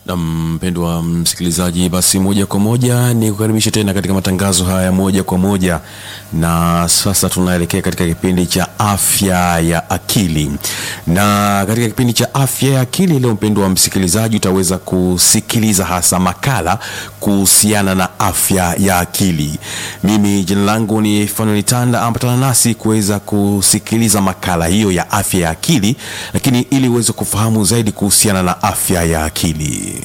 Na mpendwa msikilizaji, basi moja kwa moja ni kukaribisha tena katika matangazo haya moja kwa moja, na sasa tunaelekea katika kipindi cha afya ya akili. Na katika kipindi cha afya ya akili leo, mpendwa msikilizaji, utaweza kusikiliza hasa makala kuhusiana na afya ya akili. Mimi jina langu ni Fanuel Tanda, ambatana nasi kuweza kusikiliza makala hiyo ya afya ya akili, lakini ili uweze kufahamu zaidi kuhusiana na afya ya akili